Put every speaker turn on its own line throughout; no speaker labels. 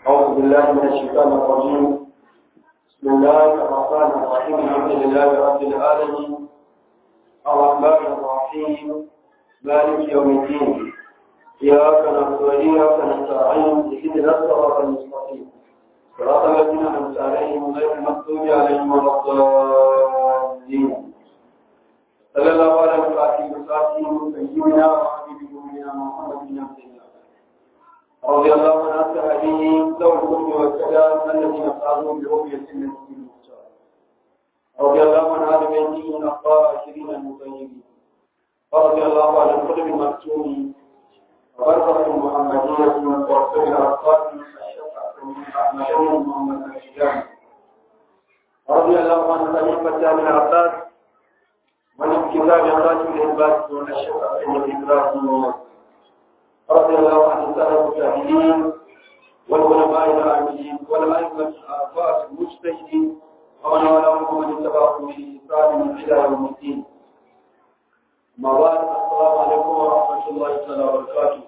أعوذ بالله من الشيطان الرجيم بسم الله الرحمن الرحيم الحمد لله رب العالمين الرحمن الرحيم مالك يوم الدين إياك نعبد وإياك نستعين اهدنا الصراط المستقيم صراط الذين أنعمت عليهم غير المغضوب عليهم ولا الضالين صلى الله على الفاتح وصحبه سيدنا وحبيب قلوبنا محمد بن عبد الله رضي الله عن أصحابه ذوي الحكم والسلام الذين قاموا برؤية النبي المختار رضي الله عن آل بيته الطاهرين المطيبين ورضي الله عن القلب المكتوم وبركة المحمدية ورسول الأطفال أحمد محمد الشجاع رضي الله عن خليفة من العباس ومن كتاب خاتم الإنبات ونشر أئمة إبراهيم رضي الله عن السلف الجاهلين والعلماء العاملين والأئمة الآفاق المجتهدين ومن والاهم ومن اتبعهم بإحسان إلى يوم الدين أما بعد السلام عليكم ورحمة الله تعالى وبركاته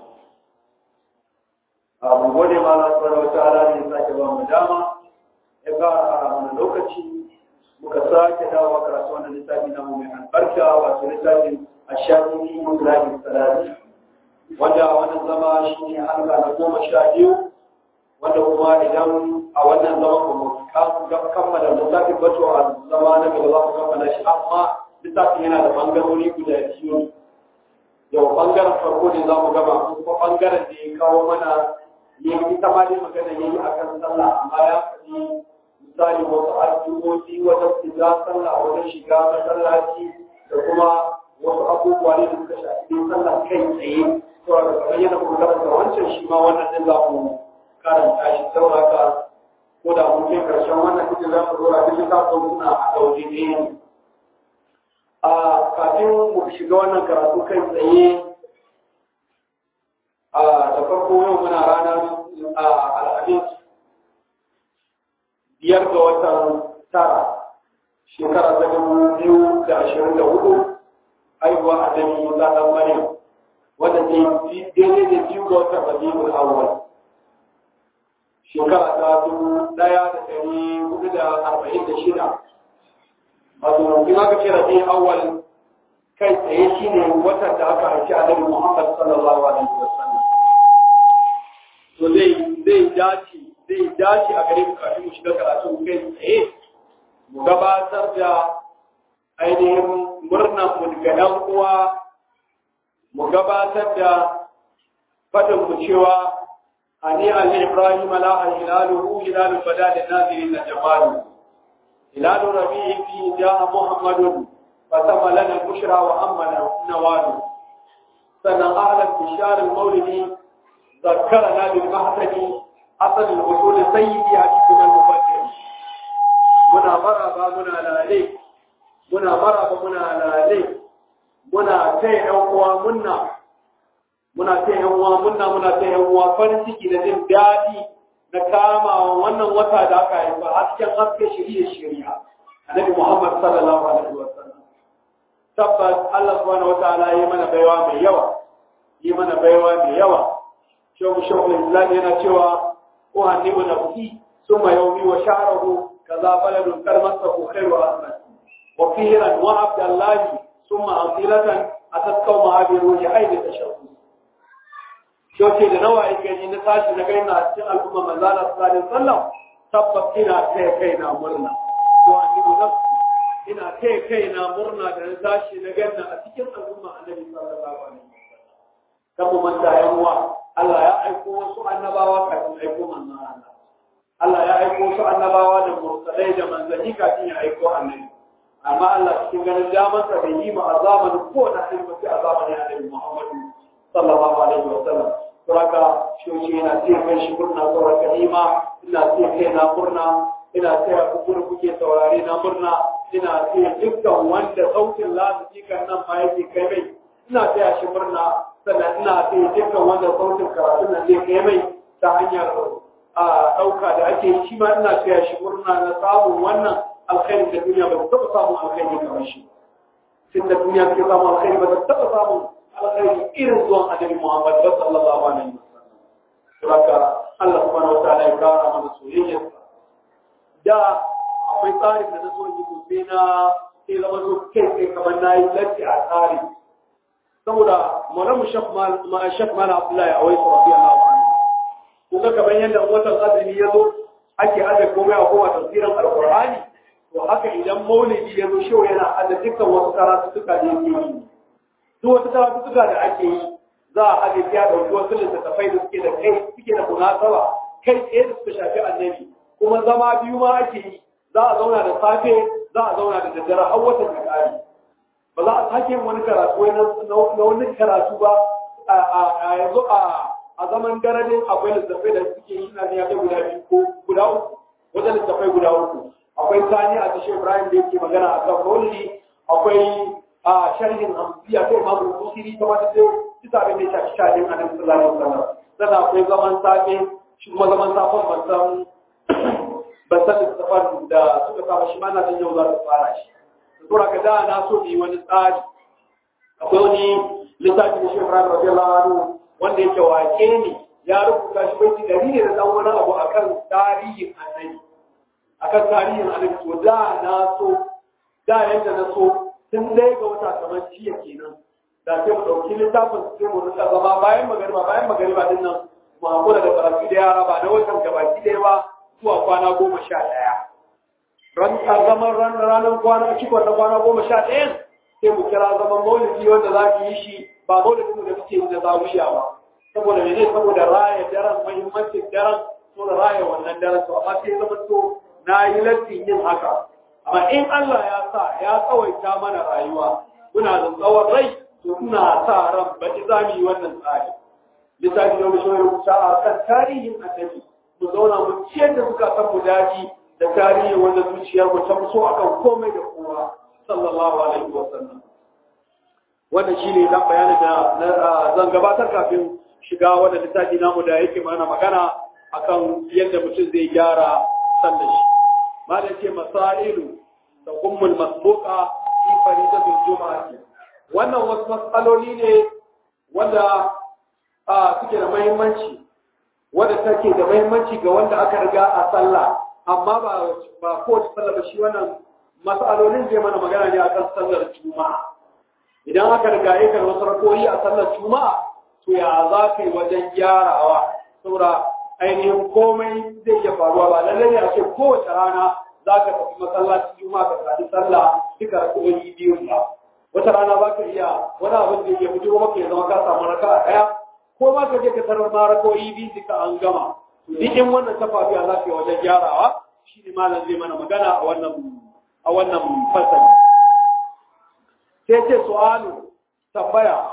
abu gode ma Allah subhanahu wataala da ya sake ba mu dama ya fara a mana lokaci muka sake dawo karatu wannan littafi na mu mai albarka wato littafin ashafi mulahi salati wanda wannan zama shi ne halka na goma sha biyu wanda kuma idan a wannan zama ba mu kammala littafin ba to a zama na gaba za mu kammala shi amma littafin yana da bangarori guda biyu yau bangaren farko ne za mu gaba kuma bangaren da ya kawo mana ya yi ta ma dai magana ya yi a kan sallah amma ya faɗi misali wasu addu'o'i wajen shiga sallah wajen shiga masallaci da kuma wasu abubuwa ne da suka shafi sallah kai tsaye to da kamar yana kuma karanta wancan shi ma wannan din za mu karanta shi sauraka ko da mun kai karshen wannan cikin za mu dora duk littafin suna a ɗauke ne a kafin mu shiga wannan karatu kai tsaye a da farko yau muna ranar al'adis biyar ga watan tara shekara ta dubu biyu da ashirin da hudu haihuwa a jami musa ɗan maryam wanda ke daidai da biyu ga watan rabiul awwal shekara ta dubu ɗaya da ɗari hudu da arba'in da shida wato in aka ce rabiul awwal kai tsaye shine watan da aka haifi annabi muhammad sallallahu alaihi wasallam to zai zai dace zai dace a gare mu kafin mu shiga karatu kai tsaye mu gabatar da ainihin murnan mu ga ɗan uwa mu gabatar da fadin mu cewa ani ali ibrahim la hilaluhu hilalu badal nazirin jamalu hilalu rabi'i fi ja'a muhammadun fatama lana bushra wa amana nawalu sannan ahlan bishar al-mawlidi ذكرنا بالمحسن أصل الوصول سيدي حديثنا المفكر منا مرابا منا لالي منا مرابا منا لالي منا تي أنوا منا muna ta yan uwa munna muna ta yan uwa farin ciki da jin daɗi na kama wannan wata da aka haifa hasken haske shirye shirya annabi Muhammad sallallahu alaihi wa sallam tabbas Allah subhanahu wa ta'ala yi mana baiwa mai yawa yi mana baiwa mai yawa shehu shehu islam yana cewa ko hannibu nafsi summa yawmi wa sha'ruhu kaza baladun karmasahu khairu asman wa firan wa abdallahi summa asilatan atatkau mahabiru ya aidi tashawu shoke da nawa yake gani na tashi na kai na cikin al'umma manzala sallallahu alaihi wasallam tabbas ina kai kai na murna ko hannibu nafsi ina kai kai na murna da na tashi na ganna a cikin al'umma annabi sallallahu alaihi wasallam kan mu manta yan uwa Allah ya aiko wasu annabawa kafin aiko manzon Allah. Allah ya aiko wasu annabawa da mursalai da manzanni kafin ya aiko annabi. Amma Allah cikin ganin damarsa bai yi ma a zamanin ko na ilmi a zamanin annabi Muhammadu sallallahu alaihi wa sallam. Suraka shoci yana ce kai shi murna sauraka nima ina ce kai na murna ina ce a kukuru kuke saurare na murna ina ce dukkan wanda sautin lafikan nan ma yake kai mai ina ce shi murna sannan ina sai dukkan wanda sautin karatu nan zai kai mai ta hanyar a ɗauka da ake yi shi ma ina taya shi murna na samun wannan alkhairi da duniya ba ta taɓa samun alkhairi kamar shi tun da duniya take samun alkhairi ba ta taɓa samun alkhairi irin zuwan annabi Muhammad sallallahu alaihi wasallam. Saboda Allah subhanahu wa ta'ala ya kawo da soyayyarsa da akwai tsarin da na so yi sai na sai zama so kai kai kamar na yi latti a tsari saboda malamu shaf mana abdullahi a waisu rafi Allah wa kuma kamar yadda watan azumi ya zo ake aje komai a kowa tafsirin alqur'ani to haka idan maulidi ya zo shewa yana aje dukkan wasu karatuttuka da yake yi duk wasu karatuttuka da ake yi za a aje ya dauki wasu littattafai da suke da kai suke da munasaba kai tsaye da suka shafi annabi kuma zama biyu ma ake yi za a zauna da safe za a zauna da daddare har watan da kare ba za a sake yin wani karatu na wani karatu ba a yanzu a zaman garadin akwai littattafai da suke yi na ya kai guda biyu ko guda uku wajen littattafai guda uku akwai sani a tashe ibrahim da yake magana a kan maulidi akwai a sharhin hamsiya kai imamu kusiri ta wata sai kisa abin da ya shafi shafin annabi sallallahu alaihi wasallam sannan akwai zaman safe shi kuma zaman safen ban san ban san littattafan da suka saba shi ma na san yau za su fara shi saboda ka da na so yi wani tsari akwai wani littafi da shi ibrahim radiyallahu anhu wanda yake wake ne ya rubuta shi bai dari ne da dan wani abu akan tarihin annabi akan tarihin annabi to da na so da yadda na so tun dai ga wata kamar jiya kenan da sai mu dauki littafin sai mu rika zama bayan magariba bayan magariba din nan mu hakura da karatu da yara ba na watan gabaki ɗaya ba zuwa kwana goma sha ɗaya ran zaman ranar kwana cikon na kwana goma sha ɗayan sai mu kira zaman maulidi wanda za ki yi shi ba maulidin da muke yi da zawiya ba saboda mene saboda raya daren muhimmancin daren so da raya wannan daren to amma sai zama to na yi lattin yin haka amma in Allah ya sa ya tsawaita mana rayuwa muna da tsawon rai to ina sa ran ba ki za mu yi wannan tsari lissafi da mu shi rubuta a kan tarihin annabi mu zauna mu ciyar da suka san mu daji da tarihi wanda zuciyar mu ta so akan komai da kowa sallallahu alaihi wa sallam wannan shine dan bayanin da zan gabatar kafin shiga wannan littafi namu da yake mana magana akan yadda mutum zai gyara sallar shi malam ce masailu da ummul masbuqa fi faridatul jumu'ati wannan wasu matsaloli ne wanda suke da muhimmanci wanda take da muhimmanci ga wanda aka riga a sallah amma ba ba kowace sallah ba shi wannan mas'alolin zai mana magana ne akan sallar juma'a idan aka riga ya kan wasu rakoyi a sallar juma'a to ya za ka yi wajen gyarawa saboda ainihin komai zai iya faruwa ba lallai ne a ce kowace rana za ka tafi masallacin juma'a ka tafi sallah duka rakoyi biyu ba wata rana ba ka iya wani abin da ya fito maka ya zama ka samu raka a ɗaya ko ma ka je ka tarar ma rakoyi biyu duka an gama duk in wannan ta faru ya za ka yi wajen gyarawa shi ne malam zai mana magana a wannan a wannan fasali sai ce su'alu tambaya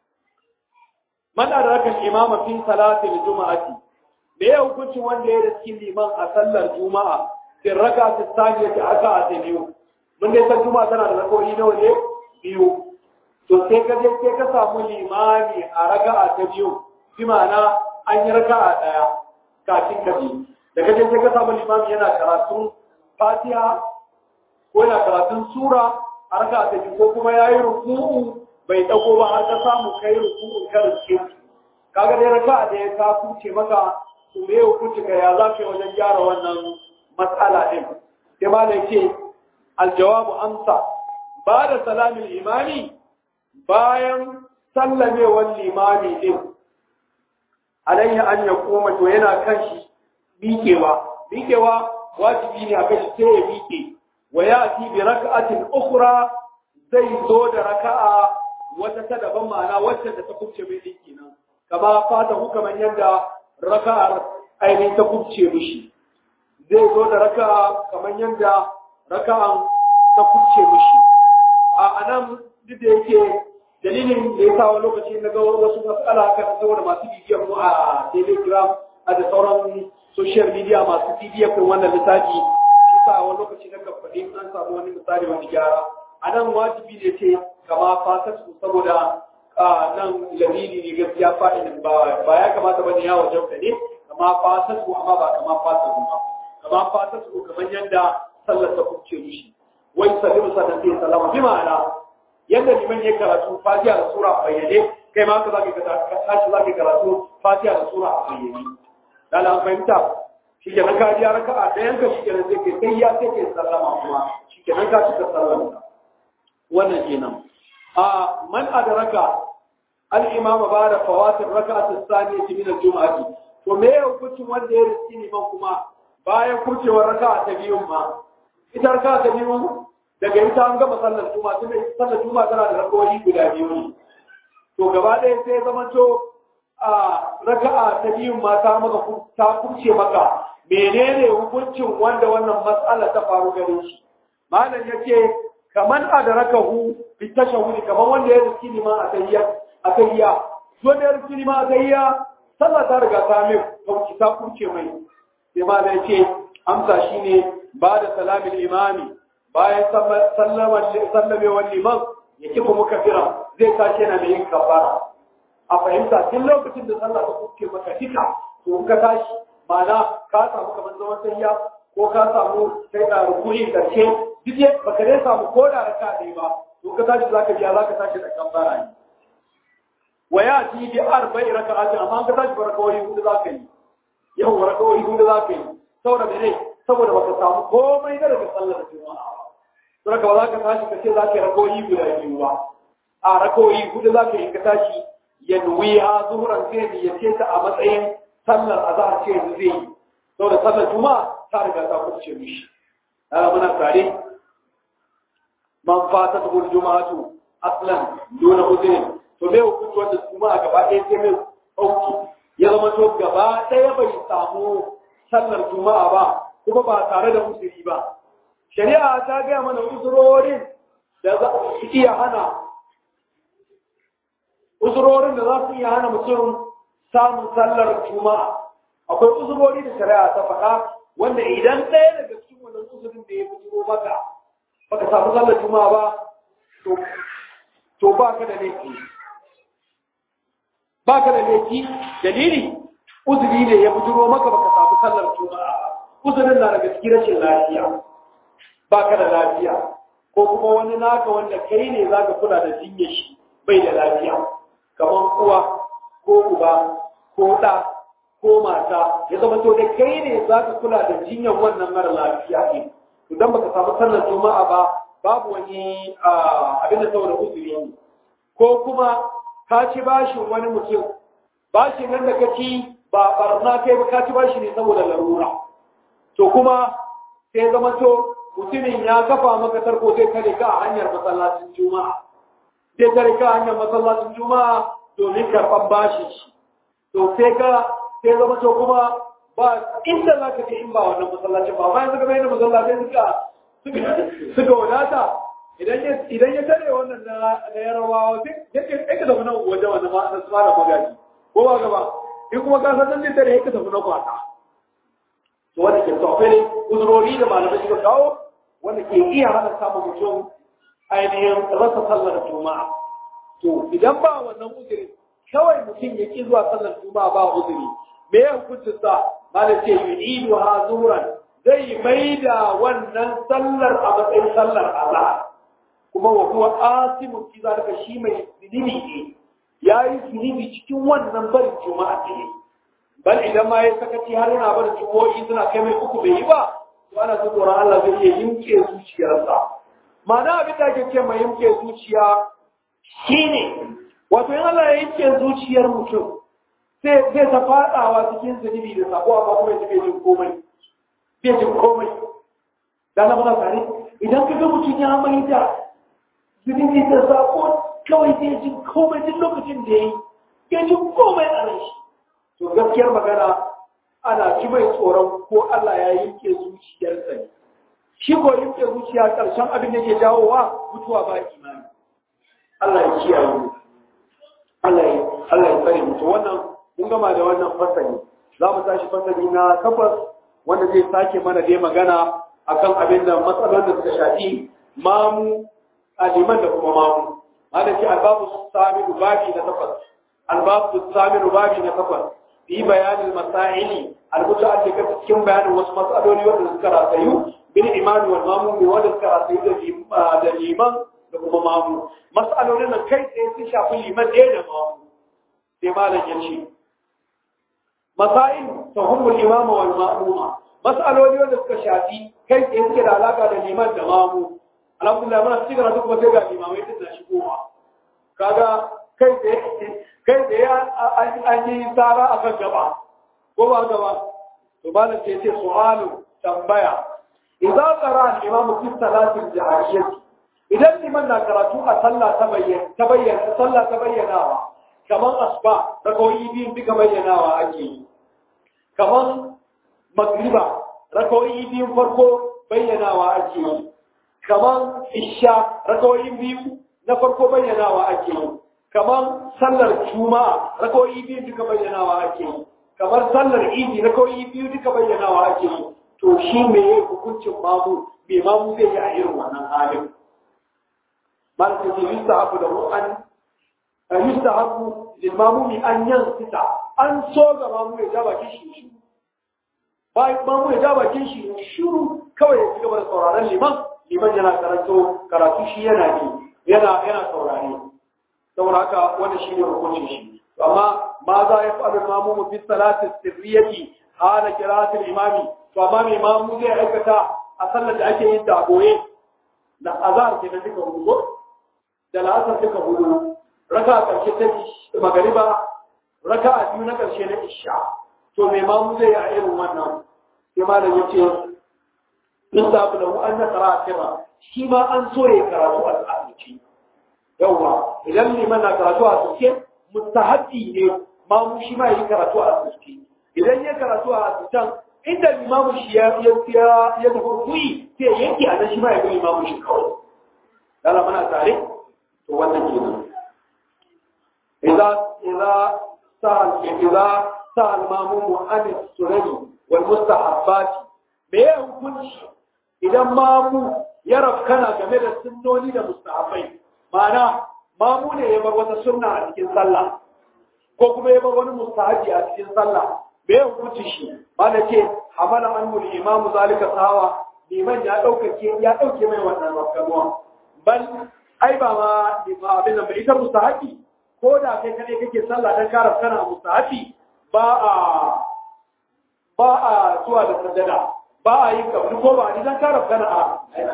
man adraka imama fi salati al-jum'ati me ya hukuncin wanda ya riski liman a sallar juma'a fi rak'ati thaniyati aka ta biyu mun dai san juma'a tana da rak'o'i nawa ne biyu to sai ka je sai ka samu limami a raka'a ta biyu bi ma'ana an yi raka'a daya kafin ka bi da ka je sai ka samu limami yana karatun fatiha ko yana karatun sura a raka'a ta biyu ko kuma yayi ruku'u bai dago ba har ka samu kai ruku'u ka riske kaga dai raka'a da ya ka kuce maka to me hukunci ka ya za ka yi wajen gyara wannan matsala din sai ma da yake aljawabu amsa ba da salamin imani bayan sallamewar limami din alayya an ya koma to yana kan shi miƙewa miƙewa wajibi ne a kai shi sai ya miƙe wa ya ti bi raka'atin ukhra zai zo da raka'a wata ta daban ma'ana wacce da ta kubce mai din kenan kama fata hukaman yadda raka'ar ainihin ta kubce mishi zai zo da raka'a kamar yadda raka'an ta kubce mishi a anan duk da yake dalilin da ya sa wani lokaci na ga wasu matsala kan saboda masu bibiyar mu a telegram a da sauran social media masu bibiyar kan wannan littafi shi sa wani lokaci na kan faɗi an samu wani misali wani gyara a nan wajibi ne ce kama fasatu saboda nan lamini ne gaskiya fa'ilin ba ba ya kamata bane ya wajen ka ne kama fasatu amma ba kama fasatu ba kama fasatu kamar yadda sallar ta kubce mishi wai sallimu sannan sai sallama bi ma'ana yadda liman ya karatu fatiha da sura a bayyane kai ma ka zaka ka tashi zaka karatu fatiha da sura a bayyane dan an fahimta shi ke nan ka ji raka'a ɗayan ka shi ke nan sai ke sai ya sai ke sallama kuma shi ke nan ka cika sallama wannan kenan a man adraka al-imam ba da fawatin raka'at as-saniyati min al-jum'ati to me ya hukuncin wanda ya riski liman kuma bayan kurcewar raka'a ta biyun ma ita raka'a ta biyun daga ita an gama sallar juma'a tunda sallar juma'a tana da rakawoyi guda biyu ne to gaba ɗaya sai zama to a raka'a ta biyun ma ta maka ta kurce maka menene hukuncin wanda wannan matsala ta faru gare shi malam yace kaman adrakahu bi tashahhudi kaman wanda ya riski liman a tahiyya a tahiyya wanda ya riski liman a tahiyya sallah ta riga ta mai kauci ta kurce mai sai malam yace amsa shine ba da salamin imami bayan sallamewar liman ya kifa muka fira zai tashi yana mai yin kafara a fahimta tun lokacin da sallah ta kuke maka duka to ka tashi ma'ana ka samu kamar zaman sayya ko ka samu sai da rukuni karshe duk ya baka dai samu ko da raka ɗaya ba to ka tashi zaka biya zaka tashi da kafara ne wa ya ji bi arba'i raka'atin amma ka tashi barakawai hudu zaka yi yau barakawai hudu zaka yi saboda mene saboda baka samu komai na daga sallar juma'a ba saboda ba za ka tashi ka ce za ka yi rakoyi guda biyu ba a rakoyi hudu za ka yi ka tashi ya nuwi ha zuhuran sai da ya ce ta a matsayin sallar azhar ce yanzu zai yi saboda sallar juma'a ta riga ta kuce mishi ana muna tare man fata ta gudu juma'atu aslan dole uzurin to me hukunci wanda juma'a gaba ɗaya sai mai ɗauki ya zama to gaba ɗaya bai samu sallar juma'a ba kuma ba tare da uzuri ba shari'a ta gaya mana uzurorin da za su iya hana uzurorin da za su iya hana mutum samun sallar juma'a akwai uzurori da shari'a ta faɗa wanda idan ɗaya daga cikin wannan uzurin da ya fito maka baka samu sallar juma'a ba to ba ka da laifi ba ka da laifi dalili uzuri ne ya bujuro maka baka samu sallar juma'a uzurin na daga cikin rashin lafiya ba ka da lafiya ko kuma wani naka wanda kai ne za ka kula da jinyar shi bai da lafiya kamar uwa ko uba ko ɗa ko mata ya zama to da kai ne za ka kula da jinyar wannan mara lafiya ne idan baka samu sallar juma'a ba babu wani abin da saboda uzuri ne ko kuma ka ci bashin wani mutum bashin nan da ka ci ba barna kai ba ka ci bashi ne saboda larura to kuma sai zama to mutumin ya kafa maka tarko zai kare ka a hanyar masallacin juma'a zai kare ka a hanyar masallacin juma'a domin karɓar bashi shi to sai ka sai zama to kuma ba inda za ka je in ba wannan masallacin ba bayan suka bayyana masallacin suka suka wadata idan ya tare wannan na yarawa sai ka tafi nan waje wanda ma na tsara magaji ko ba gaba in kuma ka san nan tare ka tafi na kwata to wanda ke tsofe ne uzurori da malamai suka kawo wanda ke iya hana samun mutum ainihin rasa sallar juma'a to idan ba wannan uzuri kawai mutum ya ki zuwa sallar juma'a ba uzuri me ya hukuncin sa malam ce yu'idu ha zuhuran zai maida wannan sallar a matsayin sallar azhar kuma wa huwa asimun fi zalika shi mai zunubi ne yayi zunubi cikin wannan barin juma'a ne bal idan ma ya sakaci har yana barin juma'i suna kai mai uku bai yi ba to ana so tsoron Allah zai iya yimke zuciyarsa ma'ana abin da ake ce mai yimke zuciya shine wato in Allah ya yimke zuciyar mutum sai zai ta fadawa cikin zunubi da sako amma kuma ya bai jin komai bai jin komai dan na muna tare idan ka ga mutum ya mai da zunubi da sako kawai bai jin komai duk lokacin da yayi bai jin komai a ran shi to gaskiyar magana ana ci mai tsoron ko Allah ya yinke zuciyarsa ne shi ko yinke zuciya karshen abin da ke jawowa mutuwa ba imani Allah ya kiyaye mu Allah ya Allah ya tsare mu to wannan mun gama da wannan fasali za mu tashi fasali na takwas wanda zai sake mana dai magana akan abin da matsalolin da suka shafi mamu aliman da kuma mamu malaki albabu sami babi na takwas albabu sami babi na takwas fi bayanin masaili al-muta'alliqa cikin bayanin wasu matsaloli wanda suka rasayu bil imani wal mamu wanda suka rasayu da liman da kuma mamu mas'alolin nan kai tsaye sun shafi liman ɗaya da mamu sai malam ya ce masail tahumul imama wal ma'muma mas'aloli wanda suka shafi kai tsaye suke da alaka da liman da mamu alhamdulillah muna cikin karatu kuma sai ga limamai din da shigowa kaga kai tsaye kai tsaye an yi tsara akan gaba ko ba gaba to malam sai ce su'alu tambaya idza qara al-imamu fi salati al-jahriyyah idan liman na karatu a sallah ta bayyana ta bayyana sallah ta bayyanawa kaman asba rakawoyi biyu duka bayyanawa ake yi kaman magriba rakawoyi biyu farko bayyanawa ake yi kaman isha rakawoyi biyu na farko bayyanawa ake yi kaman sallar juma'a rakawoyi biyu duka bayyanawa ake yi kamar sallar idi rakawoyi biyu duka bayyanawa ake yi to shi me hukuncin mamu me mamu zai yi a irin wannan halin مالك يستحب له أن يستحب للماموم أن ينصت أن صوغ مامو يجاب كشي باي مامو يجاب كشي شروع كوي يجب الصورة لمن لمن ينا كراتو كراتو شي ينا دي ينا ينا صوراني saboda haka wannan shine hukuncin shi amma ma za ya faɗi mamu fi salati sirriyati hana qira'atul imami to amma mai mamu zai aikata a sallar da ake yin ta boye da azar ke da duka hudu da la'asar duka hudu raka a ƙarshe ta magariba raka a biyu na ƙarshe na isha to mai mamu zai yi a irin wannan sai malam ya ce in sabu da an na tsara a shi ma an so ya karatu a asirci yawwa idan liman na karatu a asirce mustahabbi ne mamu shi ma yi karatu a asirci idan ya karatu a asircan inda limamu shi ya ya tafi kuyi sai yanke a nan shi ma ya ga limamu shi kawai dala mana tare to wannan kenan idza idza sa'al idza sa'al mamumu an sunani wal mustahabbat me ya hukunci idan mamu ya rafkana game da sunnoni da mustahabbai ma'ana mamu ne ya bar wata sunna a cikin sallah ko kuma ya bar wani mustahabi a cikin sallah me ya hukunci shi ba da ce hamala an mul imamu zalika sawa liman ya ɗaukake ya ɗauke mai wannan rafkanuwa bal ai ba ma ba abin nan ba ita mustahabi ko da kai kadai kake sallah dan kara kana mustahabi ba a ba a zuwa da sajada ba a yin kabli ko ba ni dan kara kana a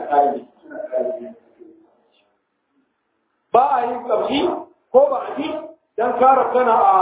ba a yin kabli ko ba a ji dan kara kana a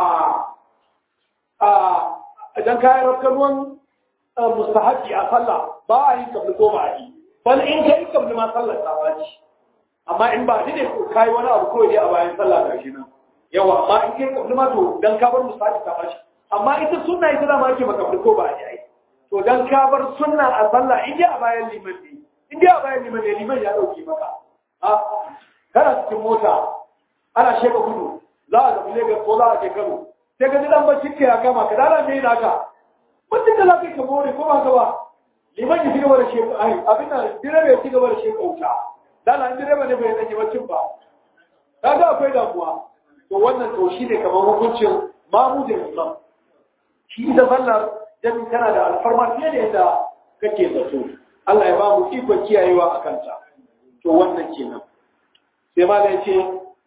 a dan kara kanuwan mustahabi a sallah ba a yin kabli ko ba a ji bal in kai kabli ma sallar ta ba amma in ba ni ne kai wani abu kawai dai a bayan sallah ga shi nan yawa amma in kai kabli ma to dan ka bar musafi ka bashi amma ita sunna ita da ma ake maka ko ba ai to dan ka bar sunna a sallah in dai a bayan liman ne in dai a bayan liman ne liman ya dauke maka a kana cikin mota ana sheka gudu za a tafi Lagos ko za a je Kano sai ka ji dan bacci ya kama ka dala me naka mutum da lafiya ka more ko ba ka ba liman ya ci gaba da sheka ai abin da direba ya ci gaba da sheka wuta dala in direba ne bai rage bacin ba kaga akwai damuwa to wannan to shine kamar hukuncin mamu da imam shi da sallar jami tana da alfarma fiye da yadda kake zato Allah ya ba mu ikon kiyayewa a kanta to wannan kenan sai ma da yace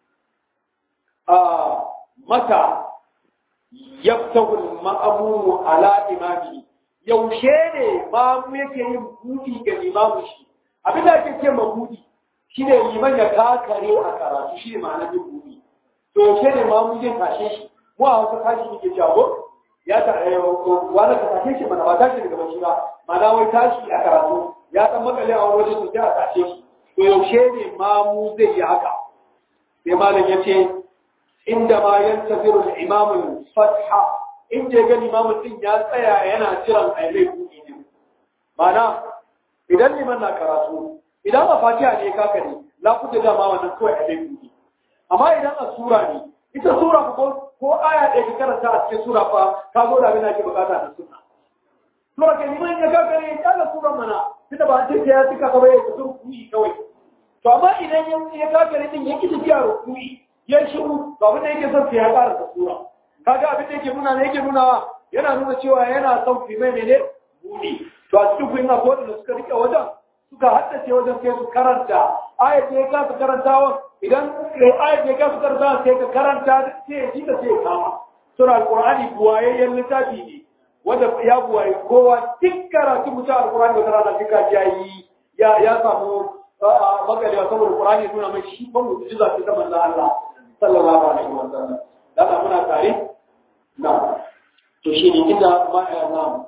a mata yaftahu al-ma'mum ala imami yaushe ne mamu yake yin budi ga imamu shi abin da ake ce ma budi shi ne liman ya kakare a karatu shi ne ma'anar yin buri to yaushe ne ma mu zai tashe shi mu a wasu tashi ne ke jago ya ta wani ka tashe shi mana ba tashi daga bashi ba mana wai tashi a karatu ya dan makale a wani waje sosai a tashe shi to yaushe ne ma mu zai yi haka sai malam ya ce inda ma yantaziru al-imam fatha inda ya ga limamin din ya tsaya yana jiran ailai buɗi ne mana idan liman na karatu idan a fatiha ne ka kare la kuta dama wannan kawai a dai amma idan a sura ne ita sura ko ko aya ɗaya ka karanta a cikin sura fa ka zo da abin da ake bukata da sunna sura ke liman ya ka kare ya ga sura mana tunda ba an ce ya tuka ka bai ka rukuyi kawai to amma idan ya ka kare din yake tafiya rukuyi ya shiru to abin da yake son sai ya ƙara da sura kaga abin da yake nuna ne yake nuna yana nuna cewa yana son fi mai ne buɗi to a cikin kuyin abuwa da suka rike wajen suka haddace wajen sai su karanta ayat da ya kasa karantawa idan ayat da ya kasa karantawa sai ka karanta sai ya ji da sai ya kama sura alqur'ani buwayayyen littafi ne wanda ya buwaye kowa duk karatu mutum alkurani wata rana duka ya yi ya ya samu makalewa saboda qur'ani suna mai shi ban mu'jiza ce ta manzon Allah sallallahu alaihi wa sallam dan muna tare na to shi ne inda ma na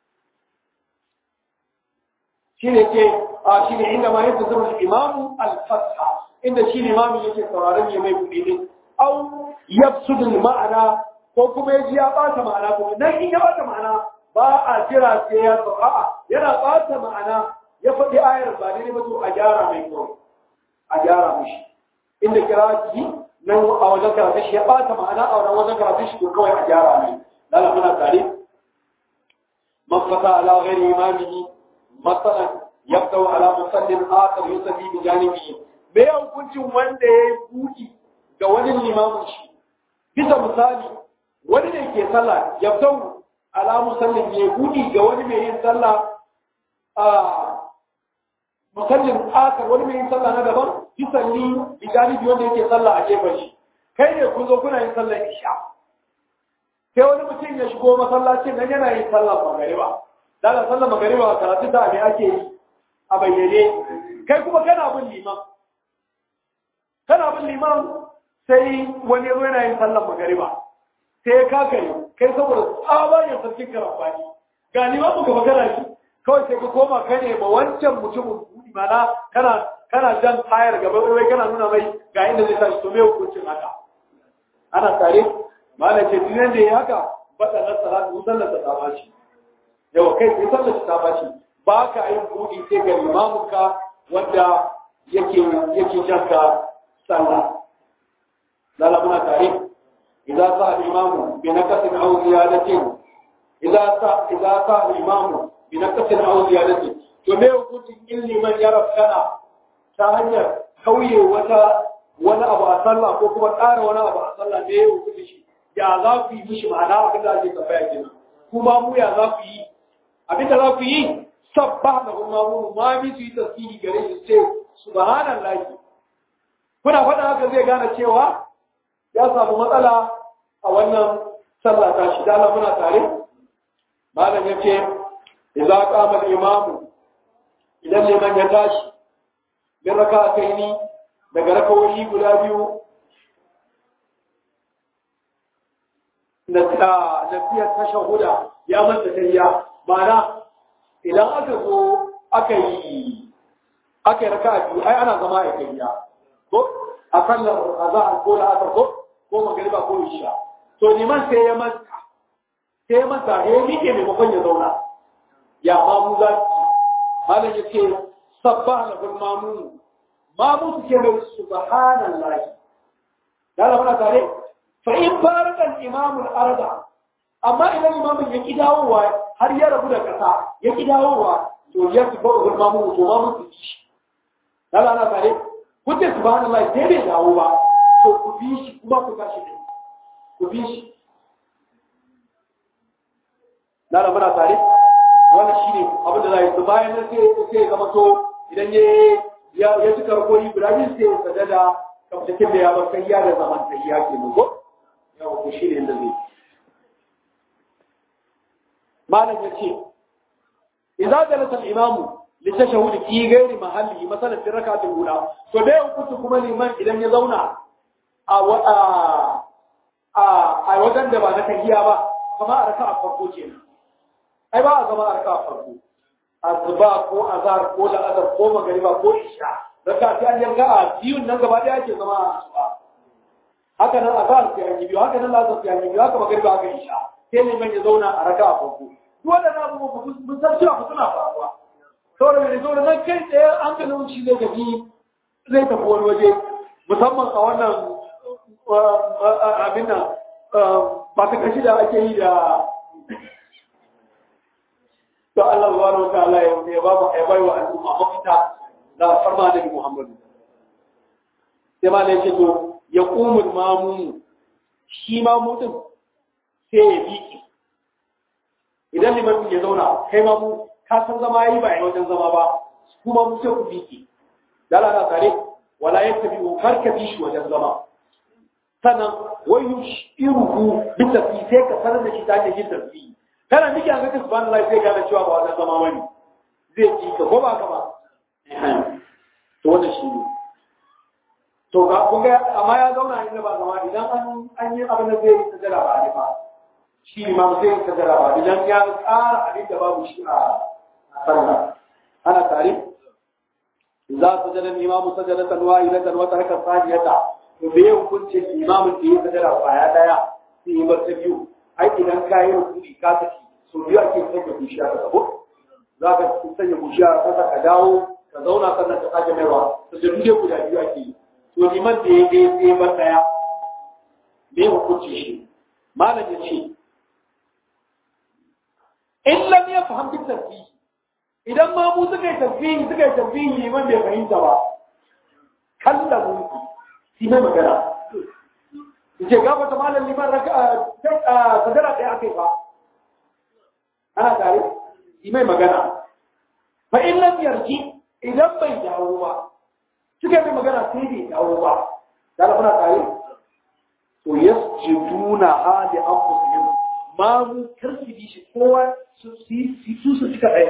shi ne ke a shi ne inda ma yadda zama imamu al-fatha inda shi ne imamu yake sauraron ya mai kuɗi ne au yafsudul ma'ana ko kuma ya ji ya ɓata ma'ana kuma nan in ya ɓata ma'ana ba a jira sai ya sau a'a yana ɓata ma'ana ya faɗi ayar ba ne ba to a gyara mai kyau a gyara mishi inda kira shi nan a wajen karatu shi ya ɓata ma'ana a wajen wajen karatu shi to kawai a gyara mai lala muna tare mafata ala ghairi imamihi masalan yabda ala musallin akhar yusalli bi janibihi me hukuncin wanda ya yi buɗi ga wani limamin shi bisa misali wani ne ke sallah ya fito ala musallin ya buɗi ga wani mai yin sallah a musallin akar wani mai yin sallah na daban bisalli bi galibi wanda yake sallah a gefen shi kai ne kun zo kuna yin sallar isha sai wani mutum ya shigo masallacin nan yana yin sallar magariba daga sallar magariba karatu ta me ake yi a bayyane kai kuma kana bin liman kana bin liman sai wani zo yana yin sallar magariba sai ya kakare kai saboda tsabagen sarkin karambani ga liman muka magana shi kawai sai ka koma ka ne ba wancan mutumin buɗi mana kana kana jan tayar gaba wai kana nuna mai ga inda zai tashi to me hukuncin haka ana tare mana ce duk da ya haka bada na salatu sallar ta tsaba shi yawa kai sai sallar ta tsaba shi ba ka yin buɗi sai ga limaminka wanda yake yake janka sallah لا منا تعريف إذا صار الإمام بنكس أو زيادة إذا صار إذا صار الإمام بنكس أو زيادة فما يقول إني من يرى كنا تهنيا كوي وتا ولا أبو أصلى كوكب أر ولا أبو أصلى ما يقول شيء يا ذا في مش معنا كذا جت فاجنا كما مو يا ذا في أبي ذا في سبحانه وتعالى ما بيجي تسبيح غير سبحان الله kuna faɗa haka zai gane cewa ya samu matsala a wannan sallah ta shi dala muna tare malam ya ce idza qama al-imam idan liman ya tashi bin raka'ataini daga rakawoyi guda biyu na tafiyar tashahuda ya manta tayya ma'ana idan aka zo aka yi aka yi raka'a biyu ai ana zama a tayya ko a sallar azahar ko da asar ko ko magariba ko isha to liman sai ya manta sai ya manta ya miƙe maimakon ya zauna ya mamu za su malam ya ce sabba na bin mamu mamu su ke mai subhanan lahi ya zama na tare fa in farakan imamul arda amma idan imamin ya ki dawowa har ya rabu da ƙasa ya ki dawowa to ya fi ba mamu to mamu su ci ya zama na tare kuke subhanallah sai bai dawo ba to ku bi shi kuma ku tashi ne ku bi shi na da muna tare wannan shine abin da zai bayan nan sai sai zama to idan ya ya ya cika rakoi guda biyu sai ya sadada kamtakin da ya bar sai ya da zaman sai ya ke mu ko yawa ku shine inda zai malam yace idza jalasa al-imamu للتشهد في غير محله مثلا في الركعه الاولى فده كنت kuma liman idan ya zauna a a a wajen da ba na tahiya ba kama a raka'a farko kenan ai ba a zama a raka'a farko azba ko azhar ko la'azar ko magariba ko isha raka'a ta an yanka a biyun nan gaba da yake zama a asuba haka nan azhar sai an yi biyu haka nan la'azar sai an yi biyu haka magariba haka isha sai liman ya zauna a raka'a farko duk waɗannan abubuwa mun san cewa suna faruwa saboda mai zo da nan kai tsaye an ga nauci zai tafi zai tafi wani waje musamman a wannan abin nan ba ta kashi da ake yi da to Allah zuwa na wata Allah ya ba mu ya bai wa al'umma mafita da farma da Muhammadu sai ma ne ce to ya kumul mamu shi mamu din sai ya biki idan liman ya zauna kai mamu ka san zama yayi ba a wajen zama ba kuma mu ce ku biki dala na tare wala yattabi kar ka bi shi wajen zama sannan wayu iruhu bi tafi sai ka sanar da shi ta hanyar yin tafi kana miki an ga subhanallah sai gane cewa ba wannan zama bane zai ki ka ko ba ka ba to wannan shi ne to ga kun ga amma ya zauna inda ba zama idan an an yi abin da zai yi sajada ba ne ba shi imam zai yi sajada ba idan ya tsara abin da babu shi a sallah ana tare za su jada imamu sajada tanwa ila tanwa taraka sajiyata to bai hukuncin imamin da ya sajada kwaya daya sai yi bar ta biyu ai idan ka yi rukuni ka tafi so biyu ake sanya bushiya ka gabo za ka sanya bushiya ka ka dawo ka zauna sannan ka sake maiwa sajadu dai guda biyu ake yi to liman da ya je sai bar daya me hukunci shi malam ya ce in lam yafham bi tasbih idan ma mu suka yi tasbihi suka yi tasbihi liman bai fahimta ba kalla mu shi mai magana yace gaba ta malam liman raka sadara ɗaya akai ba ana tare shi mai magana fa in lam yarji idan bai dawo ba suka yi magana sai bai dawo ba da muna tare to yasjuduna hali anfusihim ma mu karfi shi kowa su su su cika ɗaya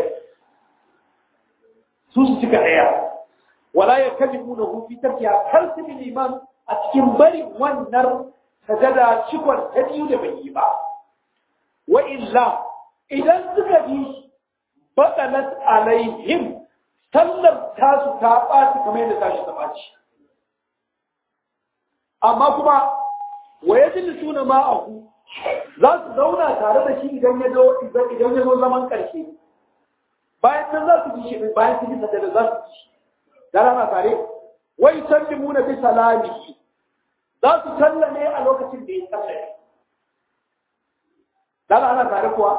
su su cika ɗaya wala ya kaji muna hufi tafiya kar su bi liman a cikin bari wannan sajada cikon ta biyu da bai yi ba wa illa idan suka bi batalat alaihim sallar tasu ta ɓaci kamar yadda tashi ta ɓaci amma kuma wa ya ji suna ma'ahu za su zauna tare da shi idan ya zo zaman ƙarshe bayan nan za su bi shi bayan su bi sajada za su bi shi da rana tare wai sallimu na bi salamihi za su sallame a lokacin da ya sallame da ana tare kuwa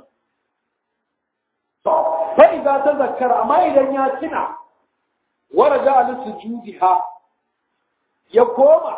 to fa idza tazakkara amma idan ya tuna waraja al sujudiha ya koma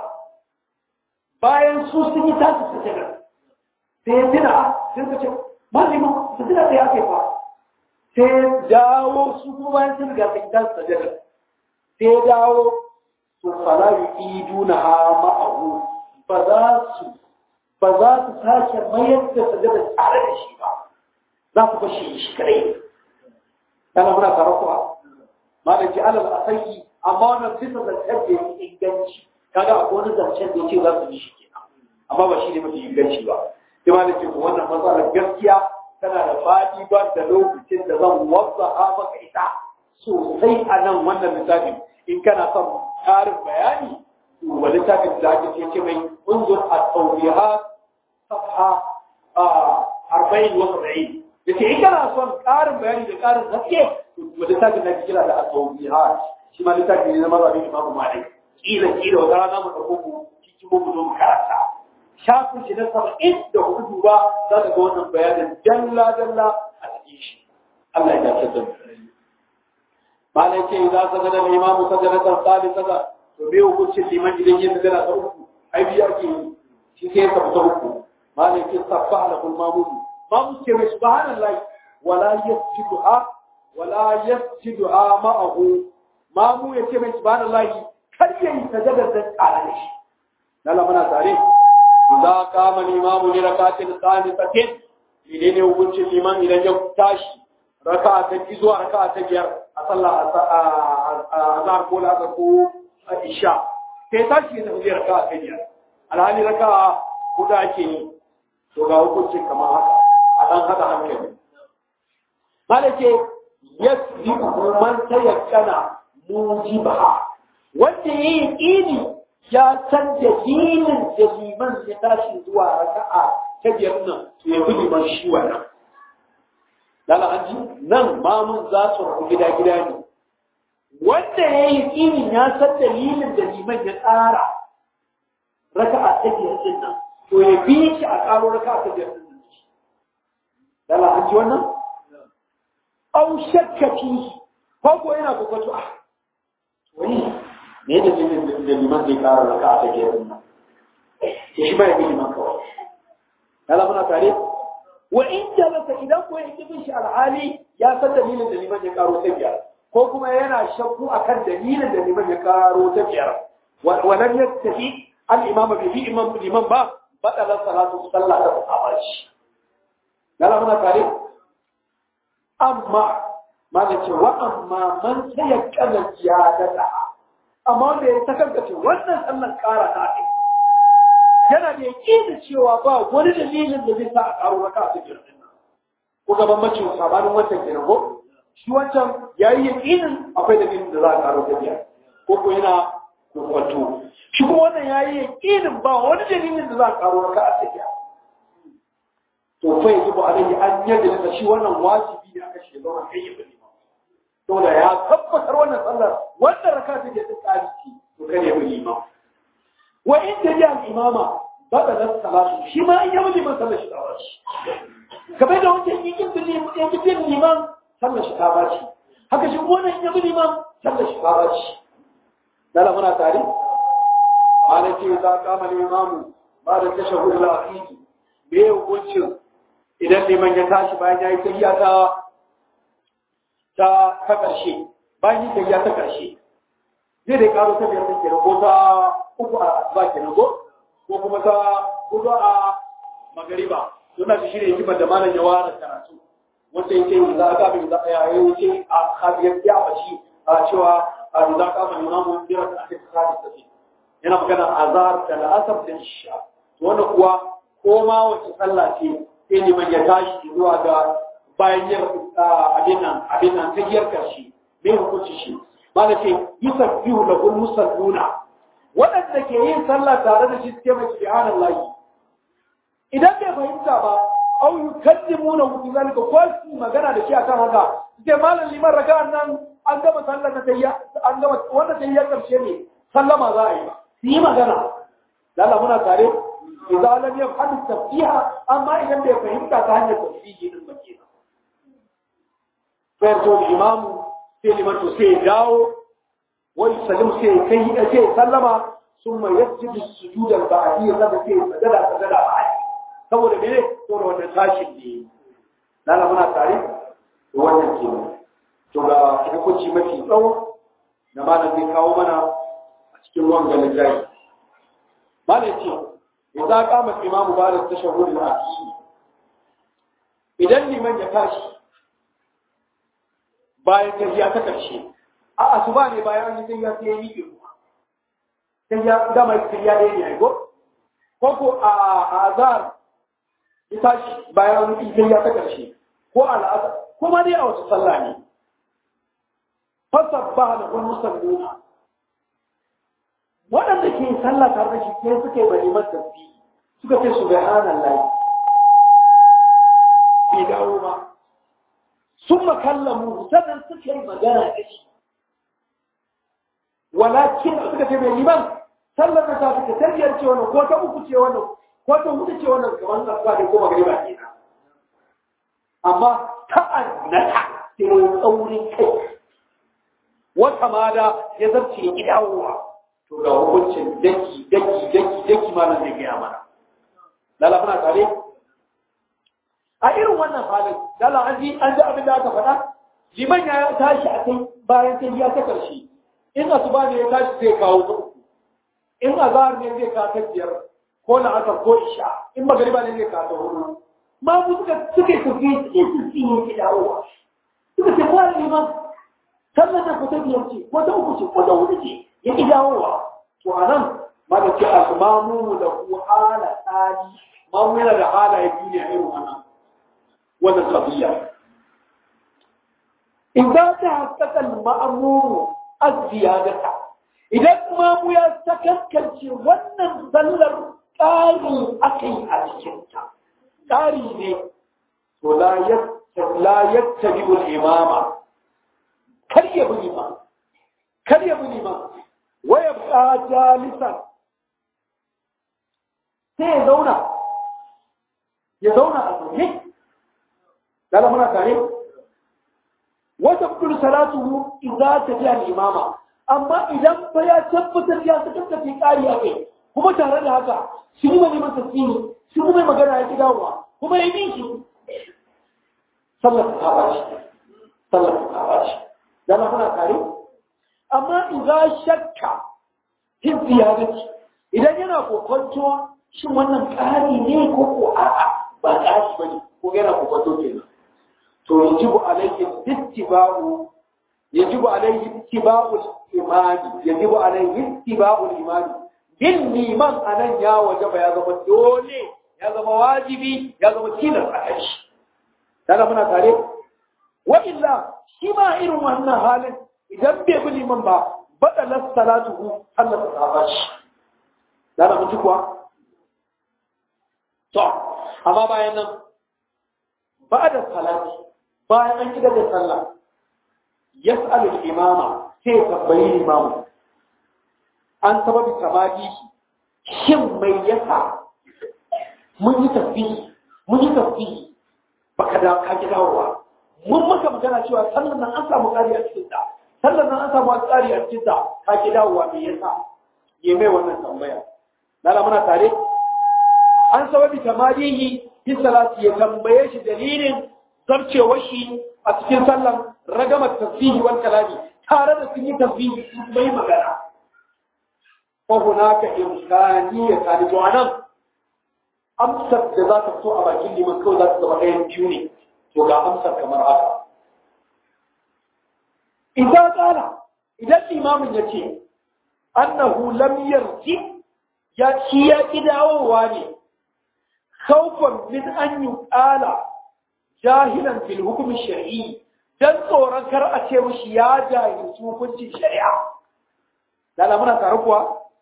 bayan su sun yi tasu sajada sai ya tuna sai ka ce malima sajada da ya kai fa sai dawo su kuma bayan sun riga sun tasu sajada sai dawo su fara yi iduna ha ma'ahu ba za su ba za su sake mayar da sajada tare da shi ba za su bashi shi kadai kana muna tare kuwa malaki alal asayi amma wannan bisa zancen da yake inganci kaga akwai wani zancen da yake za su bi shi kenan amma ba shi ne mafi inganci ba sai malaki ko wannan matsalar gaskiya tana da faɗi ba da lokacin da zan wasa maka ita sosai a nan wannan littafin in kana son ƙarin bayani wa littafin da ake ce mai unzur a tsauriha safha arba'in wa saba'in da ke in kana son ƙarin bayani da ƙarin haske wa littafin da ake kira da a tsauriha shi ma littafin ne na mazhabin imamu malik kila kila wata rana mu ɗauko ku cikin mu zo mu karanta shafin shi na saba'in da hudu ba za ka ga wannan bayanin dalla dalla a cikin shi Allah ya dace da mu malai ce idan sajada al-imamu sajadatan salisata to bai hukuncin liman idan yin sajada ta uku ai biya ke shi sai ka fita uku malai ce sabbaha lahul mamum mamu ce mai subhanallahi wala yasjuduha wala yasjuduha ma'ahu mamu ya ce mai subhanallahi kar ya yi sajada da tsara da shi lalla muna tare idza qama al-imamu li rakatin salisatin idan ne hukuncin liman idan ya tashi raka'a ta zuwa raka'a ta biyar a sallah a zahar ko la'asar ko a isha sai ta shi da zai raka a biyar alhali raka hudu ake yi to ga hukuncin kamar haka a ɗan haɗa hankali malake yasbi man ta yakkana mujiba wanda ya yi ƙini ya san dalilin da liman ya tashi zuwa raka'a ta biyar nan to ya bi liman shi wannan lala an ji nan mamun za su rabu gida-gida ne wanda ya yi tsinin ya san dalilin da liman ya tsara raka a ta biyar din nan to ya bi shi a ƙaro raka a ta biyar din nan lala an ji wannan au shakkaci ko ko yana kokoto a wani ne da dalilin da liman zai ƙara raka a ta biyar din nan ya shi ba ya bi liman kawai lala muna tare wa in jalasa idan ko ya bin shi alhali ya san dalilin da liman ya karo ta biyar ko kuma yana shakku akan dalilin da liman ya karo ta biyar wa lam yastahi al imam bi bi imam liman ba badala salatu sallah da sahabaci Yala muna tare? Amma, mana ce wa amma man saya kana ya dada. Amma wanda ya takarkace wannan sallan kara ta kai. Yana da yaƙi cewa ba wani dalilin da zai sa a karo raka a cikin nan. Ko gaban mace sabanin wancan kenan ko? Shi wancan ya yi yaƙinin akwai dalilin da za a karo ta biyar. Ko ko yana kokwato. Shi kuma wannan ya yi yaƙinin ba wani dalilin da za a karo raka a cikin to fa yaji ba alai an yadda da shi wannan wajibi ne aka shiga zauna kai ya bari saboda ya tabbatar wannan sallar wannan raka ta ke tsari ci to kai ya bari ma wa in da ya imama ba da nan salatu shi ma in ya bari man sallar shi ta baci kamar da wancan in kin bari in kin bari liman sallar shi ta baci haka shi wannan in ya bari man sallar shi ta baci dala muna tare malaki za kama limamu ba da tashahhud al-akhiri me hukuncin idan liman ya tashi bayan ya yi tafiya ta ta ta ƙarshe bayan yi tafiya ta ƙarshe zai da karo ta biyar kenan ko ta uku a ba kenan ko ko kuma ta hudu a magariba don na shi ne hikimar da malam ya ware karatu wanda ya ce za a ga bin za a yi wuce a kafiyar ya bashi a cewa a za ka mai imamu biyar da ake tsari tafi yana magana azar da la'asar da isha wanda kuwa ko ma wace sallah ce sai liman ya tashi zuwa ga bayan yin abin nan abin nan ta giyar karshe me hukunci shi ma da ce yi sabbihu da kun musalluna waɗanda ke yin sallah tare da shi suke mai subhanallahi idan bai fahimta ba au yukallimuna hu zalika ko su magana da shi akan haka sai malam liman raka'an nan an gama sallar da tayya an gama wanda tayya karshe ne sallama za a yi su yi magana lalla muna tare idan lam yafham tafsiha amma idan bai fahimta ta hanyar tafsiri din bace fa to imam sai liman to sai dawo wa yusallim sai kai sai sallama summa yasjudu sujud al-ba'diyya da sai sajada sajada ba'di saboda mene saboda wannan tashin ne lalla muna tare to wannan ke to ga hukunci mafi tsawo da malam zai kawo mana a cikin wannan littafi malam ce idza qama imamu ba'da tashahhud al-akhir idan liman ya tashi bayan tahiyya ta karshe a asuba ne bayan an yi tahiyya sai ya yi ruwa tahiyya da mai tahiyya da yayi go ko ko a azar ya tashi bayan an yi tahiyya ta karshe ko al'asar ko ma dai a wata sallah ne fasabbaha lahu musalluna waɗanda ke sallah tare da shi sai suka yi bari masa tasbihi suka ce subhanallahi bai dawo ba sun makallamu sannan suka yi magana da shi walakin suka ce mai liman sallar da ta suka tarbiyar ce wannan ko ta uku ce wannan ko ta hudu ce wannan kamar asuba ne ko magariba kenan amma ta'annata sai tsaurin kai wata mada ya zarce ya gidawowa to ga hukuncin daki daki daki daki malam zai gaya mana lala muna tare a irin wannan halin lala an ji an ji abin da aka faɗa liman ya tashi a kai bayan sai ya ta karshe in asuba ne ya tashi zai kawo ta uku in azhar ne zai kawo ta biyar ko na asar ko isha in magariba ne zai kawo ta hudu ma mu suka suka tafi suke tafi ne ke dawowa suka ce ko liman sallar da ko ta biyar ce ko ta uku ce ko ta hudu ce ya ƙi dawowa to a nan mana ce a mamu da ku hala tsari mamu yana da halaye biyu ne a irin wannan wannan kabiya idan ta haskaka ma'amuru az-ziyadata idan mamu ya sakankance wannan sallar ƙari aka yi a cikinta ƙari ne to la yattabi al-imama kar ya bi imam kar ya bi imam waya ba jalisan sai ya zauna ya zauna a zaune dala muna tare wata kudur salatu idza tafiya al-imama amma idan ba ya tabbatar ya saka tafi kari a kai kuma tare da haka shi ne mai masa tsini shi kuma magana ya ki dawowa kuma ya bi shi sallar ta bace sallar ta bace dala muna tare amma idan shakka fin ziyarci idan yana kokonto shin wannan ƙari ne ko ko a'a ba ƙari ba ne ko yana kokonto kenan to yajibu alayhi ittiba'u yajibu alayhi ittiba'u imani yajibu alayhi ittiba'u imani bin liman anan ya wajaba ya zama dole ya zama wajibi ya zama tilas a kai shi daga muna tare wa illa shi ma irin wannan halin idan bai bi liman ba badalas salatuhu Allah ta saba shi daga mutu kuwa to amma bayan nan ba da salati bayan an gida da sallah yas'alu al-imama sai tambayi limamu an sababi tamadi shin mai yasa mun yi tasbihi mun yi tasbihi baka da ka ki dawowa mun maka magana cewa sallan nan an samu ƙari a cikin ta sallan nan an samu ƙari a cikin ta ka ki dawowa me yasa ye mai wannan tambaya lala muna tare an sababi tamadihi fi salati ya tambaye shi dalilin zarcewar shi a cikin sallan ragamar tasbihi wal kalami tare da sun yi tasbihi sun bai magana fa hunaka imkaniyya ta to anan amsar da za ta fito a bakin liman kawai za ta zama ɗayan biyu ne to ga amsar kamar haka idan tsala idan limamin ya ce annahu lam yarji ya ci ya ki dawowa ne khawfan min an yuqala jahilan fil hukmi shar'i dan tsoron kar a ce mishi ya jahilci hukuncin shari'a lala muna tare kuwa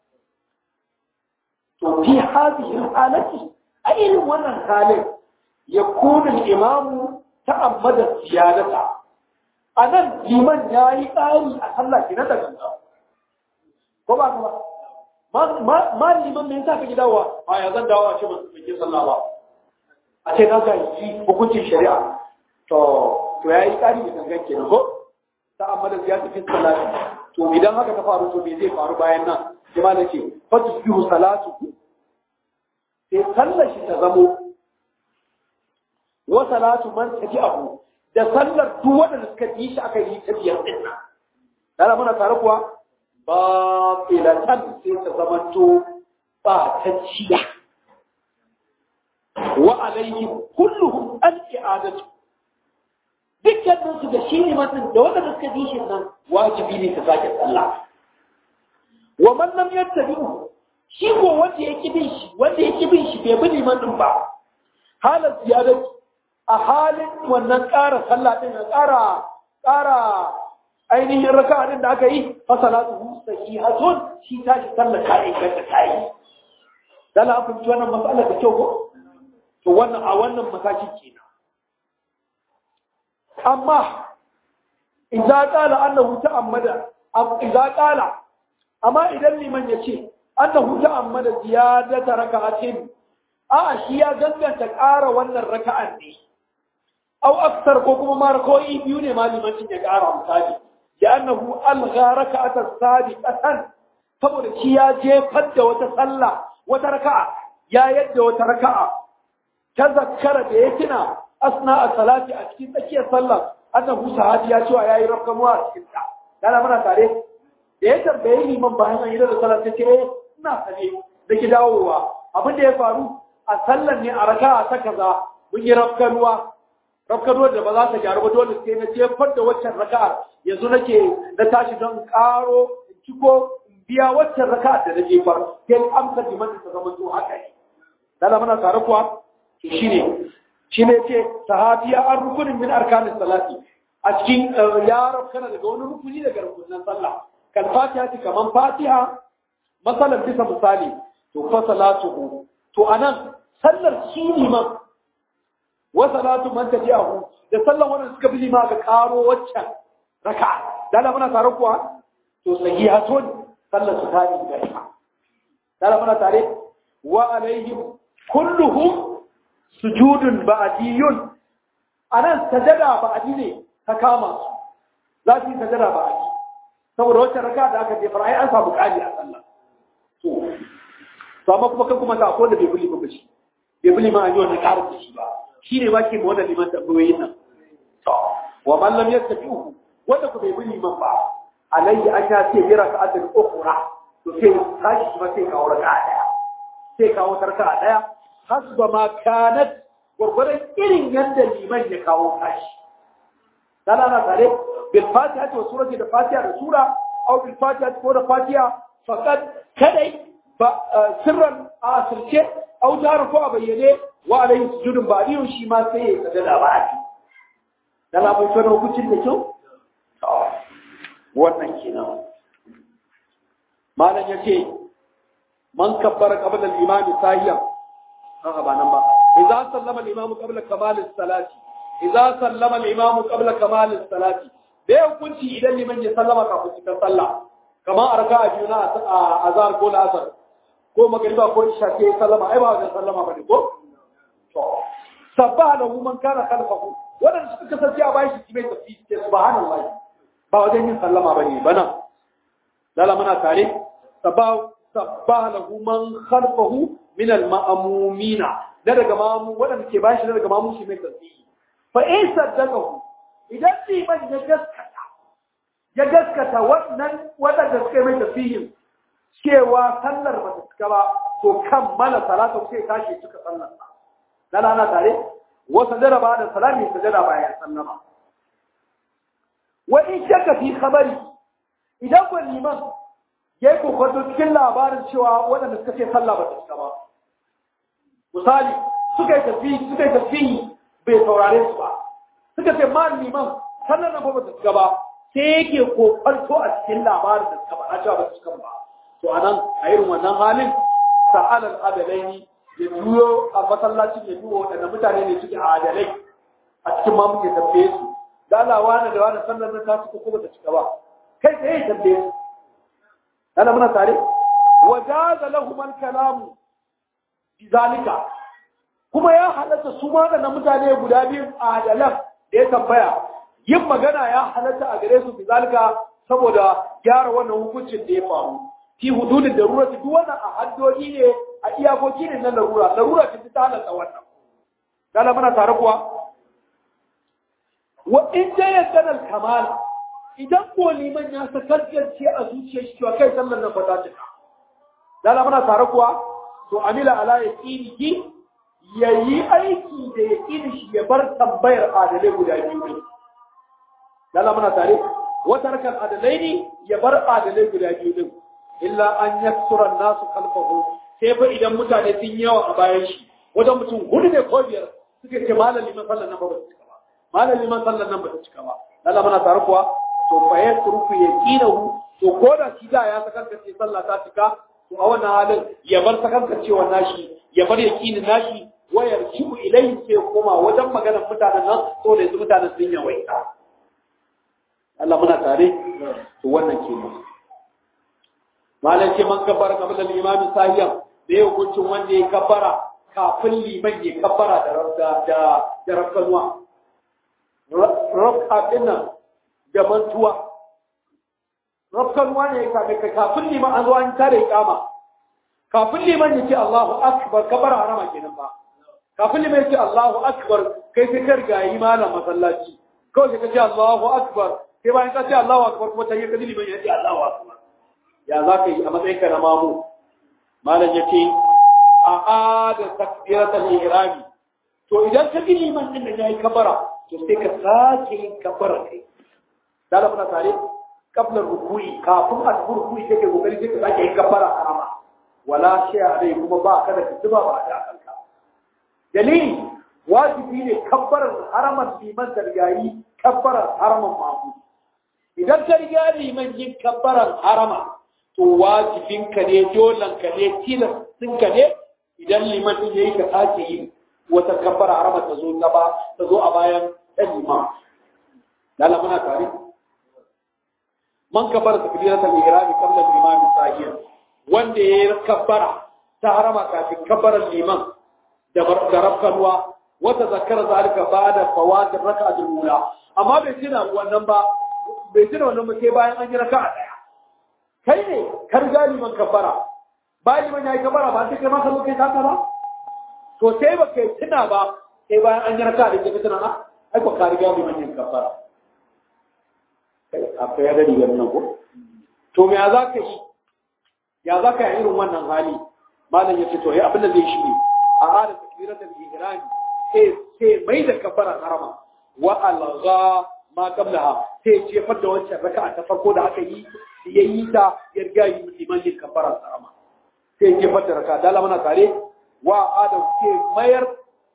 to fi hadhihi halati a irin wannan halin ya kuna imamu ta'ammada ziyadata a nan liman ya yi tsari a sallah ki na daga ko ba ba ma liman me yasa ka ki dawowa a ya zan dawo a ce ban ke sallah ba a ce na ga yi hukuncin shari'a to to ya yi tsari da gangan kenan ko ta'ammada ziyadata fi sallah to idan haka ta faru to me zai faru bayan nan jama'a na ce fa tusbihu salatu sai sallar shi ta zamo wa salatu man tafi abu da sallar duk waɗanda suka yi shi aka yi ta biyar ɗin nan dana muna tare kuwa ba filatan sai ta zamanto ba ta ciya wa alaihim kulluhum an i'adatu dukkanin su da shi ne mutum da waɗanda suka yi shi nan wajibi ne ta sake sallah wa man lam yattabi'u shi ko wanda ya ki bin shi wanda ya ki bin shi bai bi liman din ba halar ziyarar a halin wannan ƙara sallah din a ƙara ƙara ainihin raka din da aka yi fa salatu sahihatun shi ta shi sallah ta inganta ta yi dan an fahimci wannan matsalar da kyau ko to wannan a wannan matakin kenan amma idza qala annahu ta'ammada idza qala amma idan liman ya ce annahu ta'ammada ziyadata raka'atin a shi ya ganganta ƙara wannan raka'an ne au aksar ko kuma ma rakoi biyu ne malimancin ya ƙara misali ya annahu algha raka'atan sabiqatan saboda shi ya jefar da wata sallah wata raka'a ya yadda wata raka'a ta zakkara da ya tuna asna a salati a cikin tsakiyar sallah annahu sahabi ya cewa yayi rakamuwa a cikin ta dana muna tare da ya tambaye liman bayan an yi da sallah ta ce ina sane da ki dawowa abin da ya faru a sallan ne a raka ta kaza mun yi rafkanuwa rafkanuwar da ba za ta gyaru ba dole sai na jefar da waccan raka'a yanzu nake na tashi don karo in ciko in biya waccan raka'a da na jefar sai amsa liman ta zama to haka ne dala muna tare kuwa to shine shine ce sahabiya an rukunin min arkanin salati a cikin ya rafkana daga wani rukuni daga rukunin sallah kal fatiha kaman fatiha masalan bisa misali to fa salatuhu to anan sallar shi liman wa salatu man tabi'ahu da sallar wannan suka bi lima ga karo waccan raka'a dala muna tare kuwa to sahihatun sallar su tare da ita dala muna tare wa alaihim kulluhum sujudun ba'diyun anan sajada ba'di ne ta kama su za su yi sajada ba'di saboda wacce raka'a da aka jefar ai an samu kali a sallah to to amma kuma kan kuma ta akwai da bai buli ba shi bai buli ma an yi wannan karin da shi ba shi ne ma ke ma wannan liman tambayoyin nan to wa man lam yastafi'u wanda ku bai buli liman ba alayhi an ya ce jira ka adal ukhra to sai tashi kuma sai kawo raka'a daya sai kawo tarka daya hasba ma kanat
gwargwadon irin yadda liman ya kawo kashi dala na tare bil fatiha wa surati da fatiha da sura aw bil fatiha ko da fatiha faqad kadai ba sirran a asirce aw jaru ko a bayyane wa alayhi sujudun ba'diyun shi ma sai ya kada da ba'di dala mun tsara hukuncin da kyau wannan kenan malam yace man kabbara qabla al-imam sahiyan haka ba nan ba idza sallama al-imam qabla kamal as-salati idza sallama al-imam qabla kamal as-salati da hukunci idan liman ya sallama kafin cikin sallah kamar a raka'a biyu na azhar ko asar ko magriba ko isha sai sallama ai ba wajen sallama bane ko to sabbaha lahu man kana khalfahu wadanda suka kasance a bayan shi mai tafi ce subhanallahi ba wajen yin sallama bane bana lala muna tare sabbaha sabbaha lahu man khalfahu min al-ma'mumina da daga mamu wadanda ke bashi daga mamu shi mai tasbihi fa in saddaqahu idan liman ya gaskata ya gaskata wannan wadanda suka mai tasbihin cewa sallar ba ta cika ba to kammala salatu sai tashi cika sallar sa dan ana tare wa sajada ba da salami sajada bayan sallama wa in shakka fi khabari idan ko liman ya yi kokonto cikin labarin cewa waɗanda suka ce sallah ba ta cika ba misali suka yi tafi suka yi tafi bai saurare su ba suka ce ma liman sallar nan ba ta cika ba sai yake kokonto a cikin labarin da suka faɗa cewa ba ta cika ba to anan a irin wannan halin sa'alal adalaini ya juyo a masallacin ya duba waɗanda mutane ne suke adalai a cikin ma muke tambaye su da Allah wani da wani sallar nan ta cika ko ba ta cika ba kai sai ya tambaye su ana muna tare wajaza lahum al-kalam bizalika kuma ya halatta su ma da mutane guda biyu adalan da ya tambaya yin magana ya halatta a gare su bizalika saboda gyara wannan hukuncin da ya faru fi hududin darura duk wannan a haddodi ne a iyakoki ne na larura larura ce ta halatta wannan kana muna tare kuwa wa in jayyana al-kamala idan ko liman ya sakalkance a zuciyar shi cewa kai sallar nan ba ta cika dala muna tare kuwa to amila ala yaqinihi yayi aiki da yaqini shi ya bar tambayar adalai guda biyu ne dala muna tare wata rakan adalai ne ya bar adalai guda biyu din illa an yaksura nasu kalfahu sai fa idan mutane sun yawa a bayan shi wajen mutum hudu ne ko biyar suke ce malam liman sallar nan ba ta cika ba malam liman sallar nan ba ta cika ba dala muna tare kuwa to fa ya turku ya kinahu to ko da shi da ya sakankace sallah ta cika to a wannan halin ya bar sakankacewa nashi ya bar yakinin nashi wayar shibu ilayhi sai koma wajen maganar mutanen nan to da yanzu mutanen sun yawaita Allah muna tare to wannan kenan malam ce man kabbara qabla al-imam sahiyan da ya hukuncin wanda ya kabbara kafin liman ya kabbara da da da rafkanuwa rafka dinnan da mantuwa rafkanuwa ne kafin kafin liman an zo an tare kama kafin liman ya ce Allahu akbar kabbara harama kenan ba kafin liman ya ce Allahu akbar kai sai ka riga yi malam masallaci kawai sai ka ce Allahu akbar sai bayan ka ce Allahu akbar kuma ta yi ka liman ya ce Allahu akbar ya za ka yi a matsayin ka na mamu malam ya ce a ada takbiratul ihrami to idan ka bi liman din da yayi kabara to sai ka sake yin kabara kai dala muna tare qabla ruku'i kafin a tafi ruku'i sai ka kokari sai ka sake yin kabara harama wala shay alai kuma ba ka da kituba ba da kanka dalili wajibi ne kabbarar haraman liman da yayi kabbarar haraman mamu idan ka riga liman yin kabbarar harama to wajibinka ne dolanka ne tilastinka ne idan liman din yayi ka sake yi wata kabbara harama ta zo gaba ta zo a bayan ɗan liman lalla muna tare man kabbara takbiratul ihram qabla al-imam sahiyan wanda yayi kabbara ta harama kafin kabbarar liman da da rafkanwa wata zakara zalika ba'da fawat ar-rak'ah al-ula amma bai tuna wannan ba bai tuna wannan ba sai bayan an yi raka'a daya kai ne kar galiman kabbara bayan liman yayi kabbara ba sai kai ma ka zo kai taka ba to sai ba kai tuna ba sai bayan an yi raka'a da kai tuna a ai ko ka riga liman yin kabbara akwai ya gani wannan ko to me ya za ka yi ya za ka yi irin wannan hali malam ya ce to ya abin da zai shi ne a hada takbiratul ihrami sai sai mai da kafara harama wa algha ma qablaha sai ce fadda wancan raka'a ta farko da aka yi ya yi ta ya riga yi liman yin kafara harama sai ce fadda raka'a dala mana tare wa adam ke mayar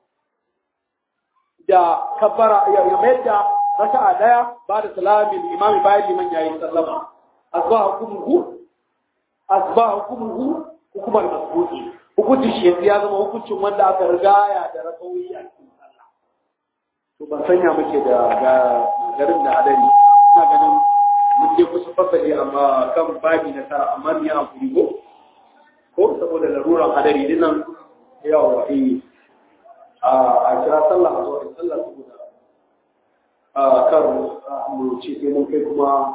da kafara ya mayar da raka'a daya ba da salamin imami bayan liman yayin sallama asbaha hukumuhu asbaha hukumuhu hukumar masbuki hukuncin shi ya zama hukuncin wanda aka rigaya da rakawoyi a cikin sallah to ban sanya muke da ga garin da adari ina ganin mun je kusa fasali amma kan babi na tara amma ni a kuri ko ko saboda laruran adari dinnan yawa eh a kira sallah a zuwa sallah saboda a kar mu ce sai mun kai kuma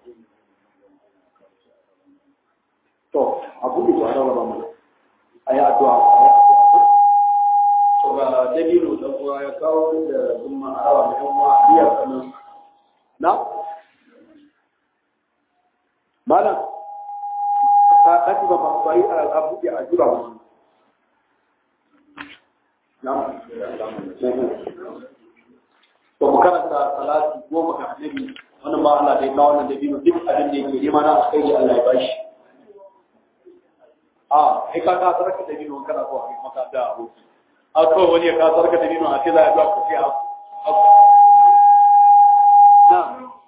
to abu da ya rawa mana a yi addu'a to ga dalilu da kuwa ya kawo da zumma a rawa da yan uwa biya kanan na malam ka kaci ba ba ba yi a buɗe a jura ba na to mu karanta salati goma ga annabi wannan ba Allah da ya kawo wannan dalilu duk abin da yake nema na alkhairi Allah ya bashi a kai ka ka sarka da bino kana so a maka da aboki a ko wani ya ka sarka da bino a ce za a ga ku sai a na